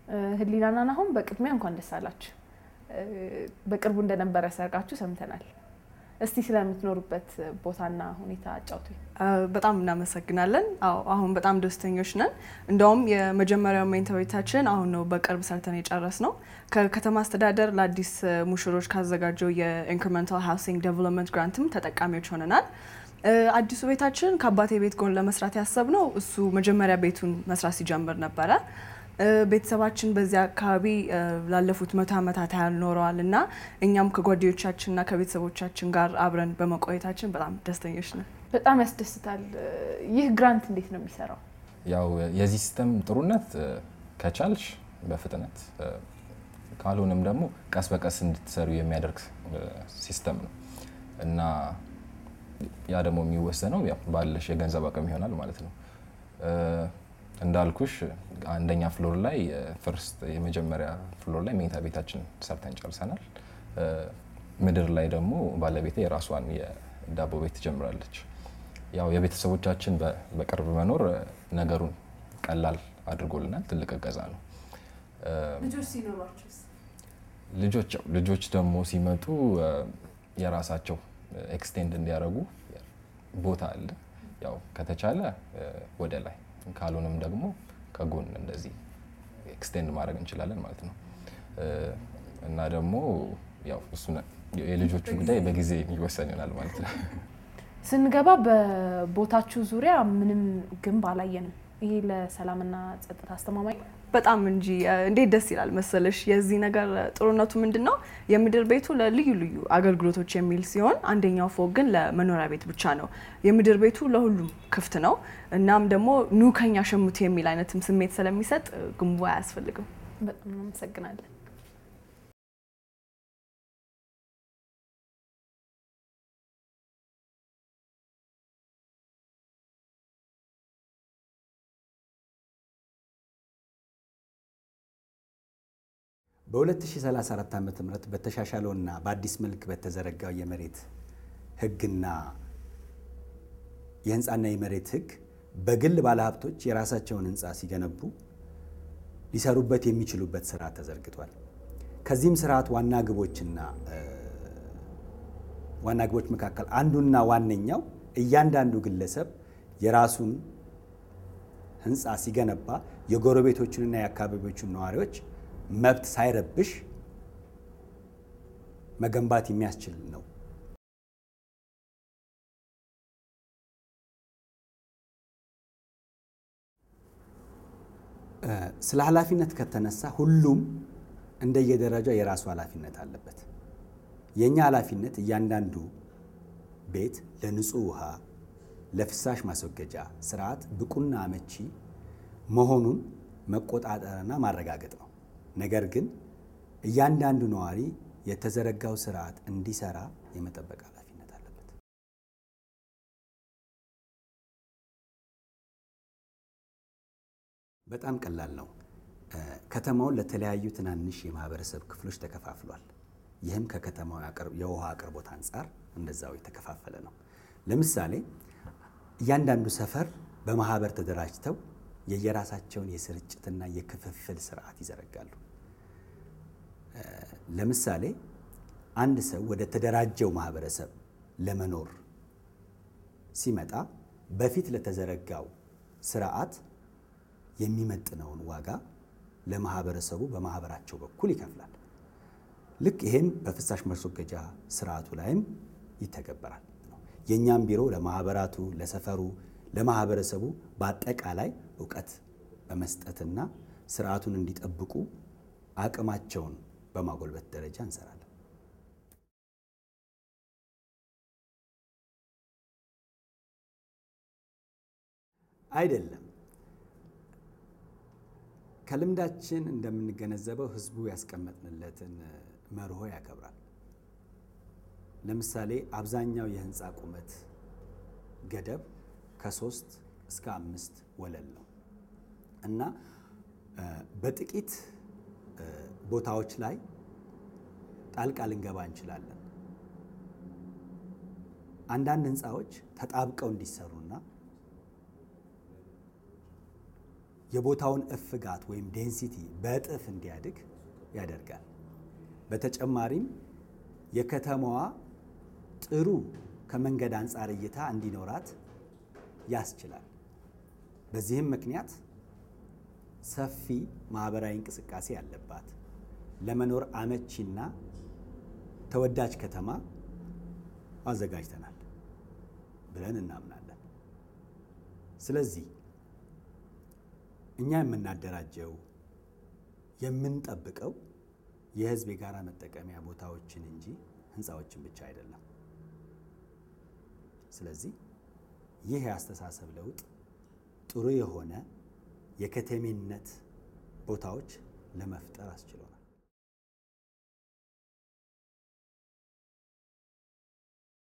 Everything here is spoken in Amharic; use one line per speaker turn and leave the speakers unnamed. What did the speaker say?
ህሊናና ናሆም በቅድሚያ እንኳን ደስ አላችሁ። በቅርቡ እንደነበረ ሰርጋችሁ ሰምተናል። እስቲ ስለምትኖሩበት ቦታና ሁኔታ አጫውቱኝ።
በጣም እናመሰግናለን። አዎ አሁን በጣም ደስተኞች ነን። እንደውም የመጀመሪያው መኝታ ቤታችን አሁን ነው በቅርብ ሰርተን የጨረስ ነው። ከከተማ አስተዳደር ለአዲስ ሙሽሮች ካዘጋጀው የኢንክሪመንታል ሃውሲንግ ዴቨሎፕመንት ግራንትም ተጠቃሚዎች ሆነናል። አዲሱ ቤታችን ከአባቴ ቤት ጎን ለመስራት ያሰብነው እሱ መጀመሪያ ቤቱን መስራት ሲጀምር ነበረ። ቤተሰባችን በዚህ አካባቢ ላለፉት መቶ ዓመታት ያህል ኖረዋል እና እኛም ከጓደኞቻችንና ከቤተሰቦቻችን ጋር አብረን በመቆየታችን በጣም ደስተኞች ነን።
በጣም ያስደስታል። ይህ ግራንት እንዴት ነው የሚሰራው?
ያው የዚህ ሲስተም ጥሩነት ከቻልሽ በፍጥነት ካልሆነም ደግሞ ቀስ በቀስ እንድትሰሩ የሚያደርግ ሲስተም ነው እና ያ ደግሞ የሚወሰነው ያው ባለሽ የገንዘብ አቅም ይሆናል ማለት ነው። እንዳልኩሽ አንደኛ ፍሎር ላይ ፍርስት የመጀመሪያ ፍሎር ላይ መኝታ ቤታችን ሰርተን ጨርሰናል። ምድር ላይ ደግሞ ባለቤቴ የራሷን የዳቦ ቤት ትጀምራለች። ያው የቤተሰቦቻችን በቅርብ መኖር ነገሩን ቀላል አድርጎልናል። ትልቅ እገዛ ነው።
ልጆች ሲኖሯችሁስ?
ልጆች ልጆች ደግሞ ሲመጡ የራሳቸው ኤክስቴንድ እንዲያደርጉ ቦታ አለ። ያው ከተቻለ ወደ ላይ ካልሆነም ደግሞ ከጎን እንደዚህ ኤክስቴንድ ማድረግ እንችላለን ማለት ነው። እና ደግሞ ያው እሱ የልጆቹ ጉዳይ በጊዜ የሚወሰን ይሆናል ማለት ነው።
ስንገባ በቦታችሁ ዙሪያ ምንም ግንብ አላየንም። ይሄ ለሰላምና ጸጥታ አስተማማኝ
በጣም እንጂ እንዴት ደስ ይላል መሰለሽ። የዚህ ነገር ጥሩነቱ ምንድን ነው? የምድር ቤቱ ለልዩ ልዩ አገልግሎቶች የሚል ሲሆን አንደኛው ፎቅ ግን ለመኖሪያ ቤት ብቻ ነው። የምድር ቤቱ ለሁሉም ክፍት ነው። እናም ደግሞ ኑ ከኛ ሸምቱ የሚል አይነትም ስሜት ስለሚሰጥ ግንቡ አያስፈልግም።
በጣም እናመሰግናለን።
በ2034 ዓ ም በተሻሻለውና በአዲስ መልክ በተዘረጋው የመሬት ህግና የህንፃና የመሬት ህግ በግል ባለሀብቶች የራሳቸውን ህንፃ ሲገነቡ ሊሰሩበት የሚችሉበት ስርዓት ተዘርግቷል። ከዚህም ስርዓት ዋና ግቦችና ዋና ግቦች መካከል አንዱና ዋነኛው እያንዳንዱ ግለሰብ የራሱን ህንፃ ሲገነባ የጎረቤቶቹንና የአካባቢዎቹን ነዋሪዎች መብት ሳይረብሽ መገንባት የሚያስችል ነው። ስለ ኃላፊነት ከተነሳ ሁሉም እንደየደረጃው የራሱ ኃላፊነት አለበት። የእኛ ኃላፊነት እያንዳንዱ ቤት ለንጹህ ውሃ፣ ለፍሳሽ ማስወገጃ ስርዓት ብቁና አመቺ መሆኑን መቆጣጠርና ማረጋገጥ ነው። ነገር ግን እያንዳንዱ ነዋሪ የተዘረጋው ስርዓት እንዲሰራ የመጠበቅ ኃላፊነት አለበት። በጣም ቀላል ነው። ከተማውን ለተለያዩ ትናንሽ የማህበረሰብ ክፍሎች ተከፋፍሏል። ይህም ከከተማው የውሃ አቅርቦት አንጻር እንደዛው የተከፋፈለ ነው። ለምሳሌ እያንዳንዱ ሰፈር በማህበር ተደራጅተው የየራሳቸውን የስርጭትና የክፍፍል ስርዓት ይዘረጋሉ። ለምሳሌ አንድ ሰው ወደ ተደራጀው ማህበረሰብ ለመኖር ሲመጣ በፊት ለተዘረጋው ስርዓት የሚመጥነውን ዋጋ ለማህበረሰቡ በማህበራቸው በኩል ይከፍላል። ልክ ይሄም በፍሳሽ ማስወገጃ ስርዓቱ ላይም ይተገበራል። የእኛም ቢሮ ለማህበራቱ፣ ለሰፈሩ፣ ለማህበረሰቡ በአጠቃላይ እውቀት በመስጠትና ስርዓቱን እንዲጠብቁ አቅማቸውን በማጎልበት ደረጃ እንሰራለን። አይደለም። ከልምዳችን እንደምንገነዘበው ህዝቡ ያስቀመጥንለትን መርሆ ያከብራል። ለምሳሌ አብዛኛው የህንፃ ቁመት ገደብ ከሶስት እስከ አምስት ወለል ነው እና በጥቂት ቦታዎች ላይ ጣልቃ ልንገባ እንችላለን። አንዳንድ ህንፃዎች ተጣብቀው እንዲሰሩና የቦታውን እፍጋት ወይም ዴንሲቲ በእጥፍ እንዲያድግ ያደርጋል። በተጨማሪም የከተማዋ ጥሩ ከመንገድ አንጻር እይታ እንዲኖራት ያስችላል። በዚህም ምክንያት ሰፊ ማህበራዊ እንቅስቃሴ ያለባት ለመኖር አመቺና ተወዳጅ ከተማ አዘጋጅተናል ብለን እናምናለን። ስለዚህ እኛ የምናደራጀው የምንጠብቀው የህዝብ የጋራ መጠቀሚያ ቦታዎችን እንጂ ህንፃዎችን ብቻ አይደለም። ስለዚህ ይህ የአስተሳሰብ ለውጥ ጥሩ የሆነ የከተሜነት ቦታዎች ለመፍጠር አስችሎናል።